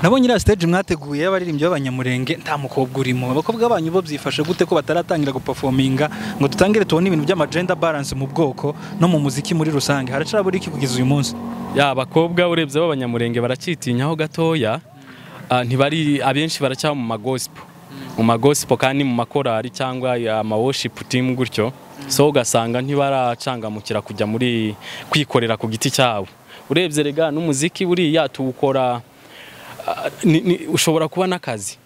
nabonye iriya stage mwateguye y'abaririmbyi b'abanyamurenge nta mukobwa urimo abakobwa banyu bo byifashe gute ko bataratangira gupafominga ngo dutangire tubone ibintu by'amagenda balance mu bwoko no mu muziki muri rusange haracabura iki kugeza uyu munsi ya abakobwa urebye b'abanyamurenge baracyitinyaho gatoya Ah, ntibari abenshi baracyaba mu magosipo mu magosipo kandi mu makorari cyangwa amaworship team gutyo so ugasanga ntibaracangamukira kujya muri kwikorera ku giti cyabo urebye rega n'umuziki buriya tuwukora ah, ni- ni- ushobora kuba n'akazi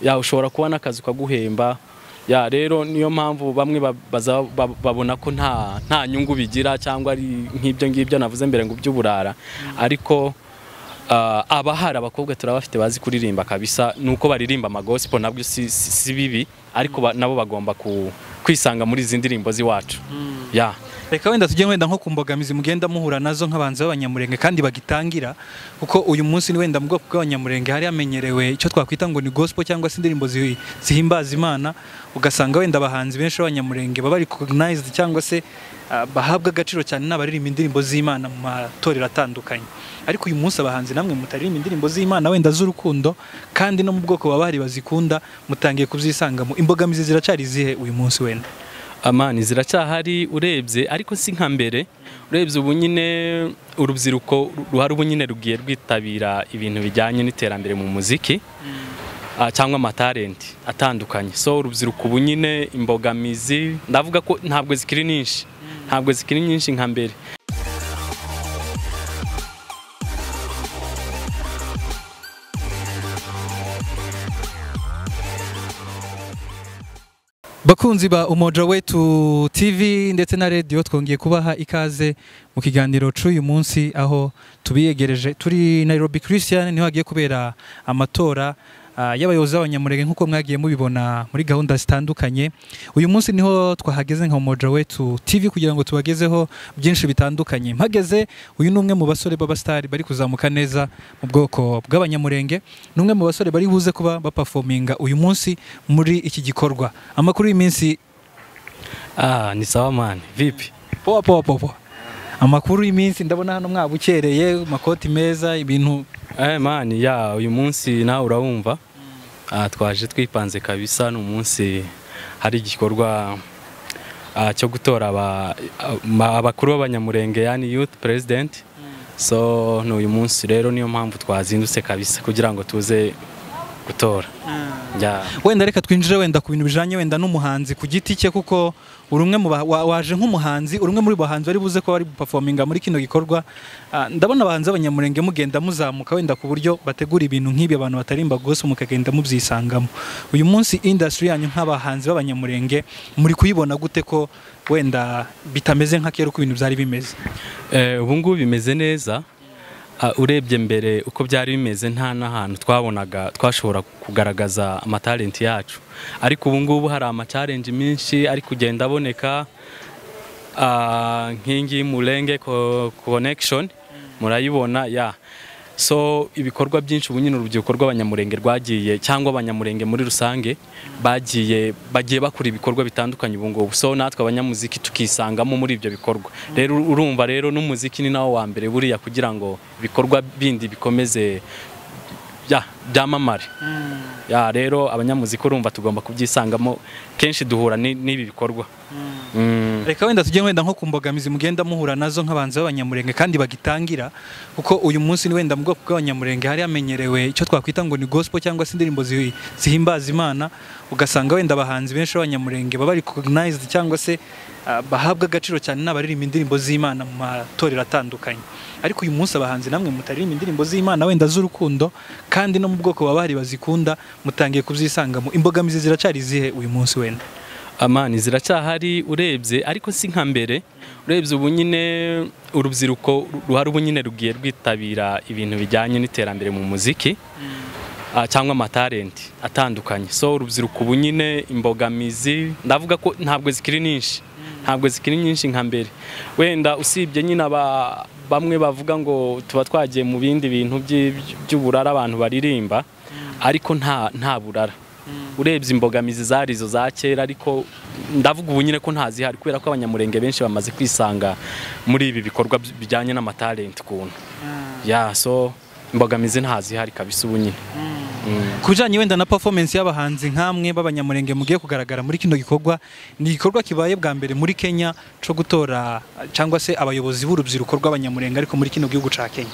ya ushobora kuba n'akazi ukaguhemba ya rero niyo mpamvu bamwe ba- baza- ba- babona ko nta nta nyungu bigira cyangwa ari nk'ibyo ngibyo navuze mbere ngo by'uburara ariko ah, aba hari abakobwa turabafite bazi kuririmba kabisa nuko baririmba amagosipo nabyo si, si, si bibi ariko ba, nabo bagomba ku, kwisanga muri izi ndirimbo z'iwacu ya reka wenda tujye wenda nko ku mbogamizi mugenda muhura nazo nk'abanzi b'abanyamurenge kandi bagitangira kuko uyu munsi ni wenda mu bwoko bw'abanyamurenge hari hamenyerewe icyo twakwita ngo ni gospel cyangwa se indirimbo zi- zihimbaza imana ugasanga wenda abahanzi benshi b'abanyamurenge baba recognized cyangwa se ah, bahabwa agaciro cyane n'abaririmba indirimbo z'imana mu matorero atandukanye ariko uyu munsi abahanzi namwe mutaririmba indirimbo z'imana wenda z'urukundo kandi no mu bwoko baba bahari bazikunda mutangiye kubyisangamo imbogamizi ziracari izihe uyu munsi wenda amani ziracyahari urebye ariko si nka mbere urebye ubu nyine urubyiruko ruhari ubu nyine rugiye rwitabira ibintu bijyanye n'iterambere mu muziki ah, cyangwa amatalenti atandukanye so urubyiruko ubu nyine imbogamizi ndavuga ko ntabwo zikiri nyinshi ntabwo zikiri nyinshi nka mbere bakunzi ba umoja wetu tv ndetse na radiyo twongeye kubaha ikaze mu kiganiro cy'uyu munsi aho tubiyegereje turi nairobi christian niho hagiye kubera amatora ah, y'abayobozi b'abanyamurenge nk'uko mwagiye mubibona muri gahunda zitandukanye uyu munsi niho twahageze nka umoja wetu tv kugira ngo tubagezeho byinshi bitandukanye mpageze uyu ni umwe mu basore b'abasitari bari kuzamuka neza mu bwoko bw'abanyamurenge ni umwe mu basore bari buze kuba bapafominga uyu munsi muri iki gikorwa amakuru y'iminsi ah ni sawa mani vipi powa powa powa amakuru y'iminsi ndabona hano mwabukereye amakoti meza ibintu eh mani ya uyu munsi nawe urabumva Ah, twaje twipanze kabisa ni umunsi hari igikorwa ah, cyo gutora aba- aba- abakuru b'abanyamurenge yani youth president so ni uyu munsi rero niyo mpamvu twazindutse kabisa kugira ngo tuze gutora Ya. wenda reka twinjire wenda ku bintu bijanye wenda n'umuhanzi ku giti cye kuko uri umwe mu ba- wa- waje nk'umuhanzi uri umwe muri bahanzi bari buze ko bari gupafominga muri kino gikorwa Ah, ndabona abahanzi b'abanyamurenge mugenda muzamuka wenda ku buryo bategura ibintu nk'ibi abantu batarimba gospel mukagenda mubyisangamo uyu munsi industry yanyu nk'abahanzi b'abanyamurenge muri kuyibona gute ko wenda bitameze nk'akera uko ibintu byari bimeze Eh, ubu ngubu bimeze neza Ah, urebye mbere uko byari bimeze nta n'ahantu twabonaga twashobora kugaragaza amatalenti yacu ariko ubu ngubu hari amacalenji menshi ari kugenda aboneka Ah, nk'ingi murenge co- connection murayibona ya so ibikorwa byinshi ubu nyine urubyiruko rw'abanyamurenge rwagiye cyangwa abanyamurenge muri rusange bagiye bagiye bakora ibikorwa bitandukanye ubu ngubu so natwe abanyamuziki tukisangamo muri ibyo bikorwa rero urumva rero n'umuziki ni nawo wa mbere buriya kugira ngo ibikorwa bindi bikomeze ya byamamare ya rero abanyamuziki urumva tugomba kubyisangamo kenshi duhura ni- n'ibi bikorwa Mm. reka wenda tujye wenda nko ku mbogamizi mugenda muhura nazo nk'abanzi b'abanyamurenge kandi bagitangira kuko uyu munsi ni wenda mu bwoko bw'abanyamurenge hari hamenyerewe icyo twakwita ngo ni gospel cyangwa se indirimbo zi- zihimbaza imana ugasanga wenda abahanzi benshi b'abanyamurenge baba recognized cyangwa se ah, bahabwa agaciro cyane n'abaririmba indirimbo z'imana mu matorero atandukanye ariko uyu munsi abahanzi namwe mutaririmba indirimbo z'imana wenda z'urukundo kandi no mu bwoko baba bahari bazikunda mutangiye kubyisangamo imbogamizi ziracari izihe uyu munsi wenda amani ziracyahari urebye ariko si nka mbere urebye ubu nyine urubyiruko ruhari ubu nyine rugiye rwitabira ibintu bijyanye n'iterambere mu muziki Ah, cyangwa amatalenti atandukanye so urubyiruko ubu nyine imbogamizi ndavuga ko ntabwo zikiri nyinshi ntabwo zikiri nyinshi nka mbere wenda usibye nyine aba bamwe bavuga ngo tuba twagiye mu bindi bintu by'i- by'uburara abantu baririmba ariko nta nta burara urebye imbogamizi zari izo za kera ariko ndavuga ubu nyine ko ntazihari kubera ko abanyamurenge benshi bamaze kwisanga muri ibi bikorwa bijyanye n'amatalenti ukuntu ya so imbogamizi ntazihari kabisa ubu nyine ku bijyanye wenda na performance y'abahanzi nk'amwe b'abanyamurenge mugiye kugaragara muri kino gikorwa ni igikorwa kibaye bwa mbere muri kenya cyo gutora cyangwa se abayobozi b'urubyiruko rw'abanyamurenge ariko muri kino gihugu cya kenya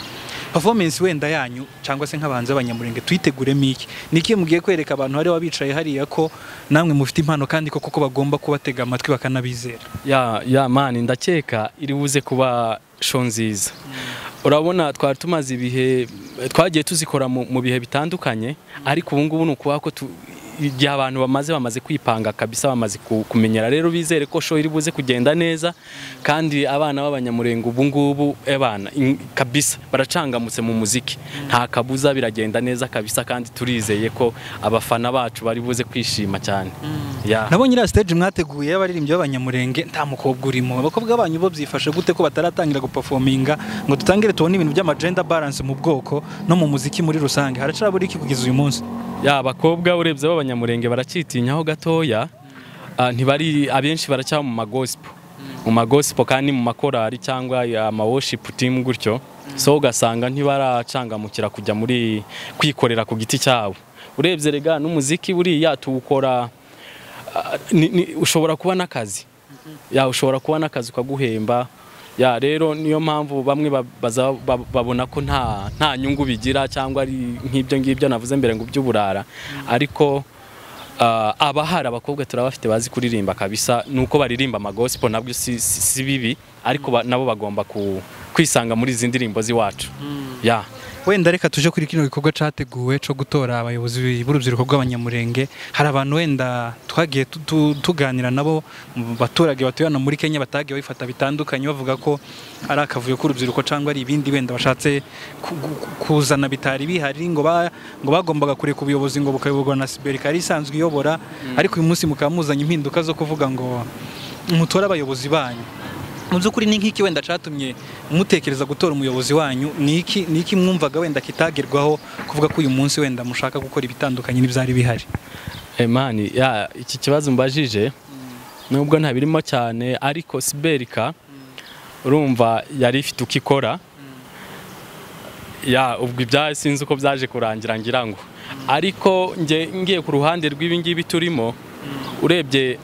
performance wenda yanyu cyangwa se nk'abahanzi b'abanyamurenge tuyiteguremo iki ni iki mugiye kwereka abantu hariya bicaye hariya ko namwe mufite impano kandi ko koko bagomba kubatega amatwi bakanabizera ya ya mani ndakeka iri buze kuba show nziza urabona twari tumaze ibihe twagiye tuzikora mu mu bihe bitandukanye ariko ubu ngubu ni ukuvuga ko tu- igihe abantu bamaze bamaze kwipanga kabisa bamaze ku- kumenyera rero bizere ko show iri buze kugenda neza kandi abana b'abanyamurenge ubu ngubu abana kabisa baracangamutse mu muziki nta kabuza biragenda neza kabisa kandi turizeye ko abafana bacu bari buze kwishima cyane Ya. nabonye iriya stage mwateguye y'abaririmbyi b'abanyamurenge nta mukobwa urimo abakobwa banyu bo byifashe gute ko bataratangira guperforminga ngo dutangire tubone ibintu by'amagenda balance mu bwoko no mu muziki muri rusange haracabura iki kugeza uyu munsi ya abakobwa urebye b'abanyamurenge baracyitinyaho gatoya Ah, ntibari abenshi baracyaba mu magosipo mu magosipo kandi mu makorari cyangwa amaworship team gutyo so ugasanga ntibaracangamukira kujya muri kwikorera ku giti cyabo urebye rega n'umuziki buriya tuwukora ah, ni- ni- ushobora kuba n'akazi ya ushobora kuba n'akazi ukaguhemba ya rero niyo mpamvu bamwe ba- baza- ba- babona ko nta nta nyungu bigira cyangwa ari nk'ibyo ngibyo navuze mbere ngo by'uburara ariko ah, abahari abakobwa turabafite bazi kuririmba kabisa nuko baririmba amagosipo nabyo si, si, si bibi ariko ba, nabo bagomba ku, kwisanga muri izi ndirimbo z'iwacu ya wenda reka tuje kuri kino gikorwa cyateguwe cyo gutora abayobozi b'urubyiruko rw'abanyamurenge hari abantu wenda twagiye tu- tu- tuganira nabo mu baturage batuye hano muri kenya batagiye babifata bitandukanye bavuga ko ari akavuyo k'urubyiruko cyangwa ari ibindi wenda bashatse ku- ku- kuzana bitari bihari ngo ba- ngo bagombaga kureka ubuyobozi ngo bukayoborwa na siberi ikaba ari isanzwe iyobora ariko uyu munsi mukaba muzanye impinduka zo kuvuga ngo mutore abayobozi banyu mu by'ukuri ni nk'iki wenda cyatumye mutekereza gutora umuyobozi wanyu ni iki ni iki mwumvaga wenda kitagerwaho kuvuga ko uyu munsi wenda mushaka gukora ibitandukanye n'ibyari bihari Emani, ya iki kibazo mbajije nubwo ntabirimo cyane ariko Siberika urumva yari ifite uko ikora ya ubwo ibya sinzi uko byaje kurangira ngira ngo ariko nge ngiye ku ruhande rw'ibingibi turimo urebye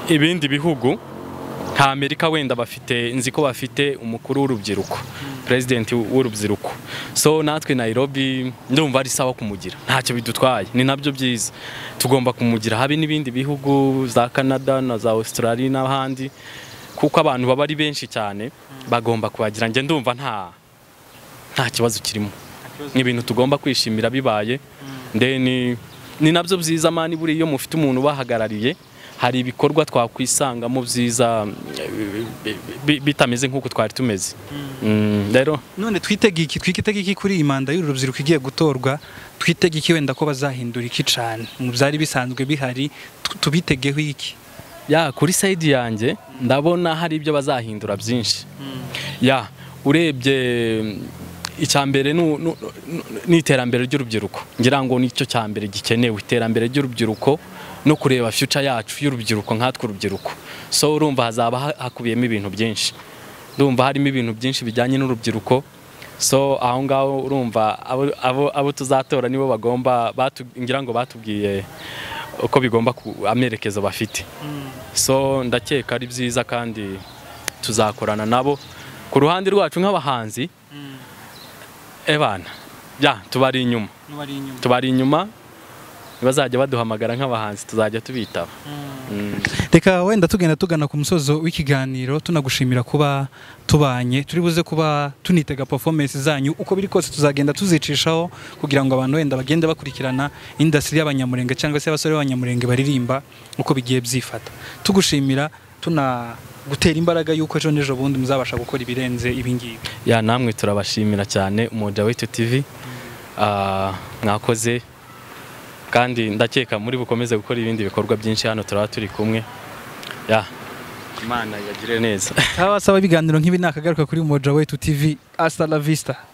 ibindi bihugu nka amerika wenda bafite nzi ko bafite umukuru w'urubyiruko perezidenti w'urubyiruko so natwe nairobi ndumva ari sawa kumugira ntacyo bidutwaye ni nabyo byiza tugomba kumugira habe n'ibindi bihugu za canada na za australia n'ahandi kuko abantu baba ari benshi cyane bagomba kuhagira njye ndumva nta nta kibazo kirimo ni ibintu tugomba kwishimira bibaye ndeni ni nabyo byiza mani buriya iyo mufite umuntu ubahagarariye hari ibikorwa twakwisangamo byiza eh, bi- bi- bitameze nk'uko twari tumeze Mm, rero none twitege iki twitege iki kuri iyi manda y'urubyiruko igiye gutorwa twitege iki wenda ko bazahindura iki cyane mu byari bisanzwe bihari tu- tubitegeho iki ya kuri sayidi yanjye ndabona hari ibyo bazahindura byinshi ya urebye icya mbere ni- ni ni iterambere ry'urubyiruko ngira ngo nicyo cya mbere gikenewe iterambere ry'urubyiruko no kureba future yacu y'urubyiruko nkatwe urubyiruko so urumva hazaba ha- hakubiyemo ibintu byinshi ndumva harimo ibintu byinshi bijyanye n'urubyiruko so aho ngaho urumva abo- abo- abo tuzatora nibo bagomba batu- ngira ngo batubwiye uko bigomba ku- amerekezo bafite so ndakeka ari byiza kandi tuzakorana nabo ku ruhande rwacu nk'abahanzi ebana ya tubari inyuma tubari inyuma ntibazajya baduhamagara nk'abahanzi tuzajya tubitaba Mm. reka wenda tugenda tugana ku musozo w'ikiganiro tunagushimira kuba tubanye turi buze kuba tunitega performance zanyu uko biri kose tuzagenda tuzicishaho kugira ngo abantu wenda bagende bakurikirana indasitiri y'abanyamurenge cyangwa se abasore b'abanyamurenge baririmba uko bigiye byifata tugushimira tuna gutera imbaraga y'uko ejo n'ejo bundi muzabasha gukora ibirenze ibingibi ya namwe turabashimira cyane umuja w'itu tv Ah, mwakoze kandi ndakeka muri bukomeze gukora ibindi bikorwa byinshi hano turaba turi kumwe ya imana yagire neza abasaba ibiganiro nk'ibi nakagaruka kuri moja wetu tv hasta la vista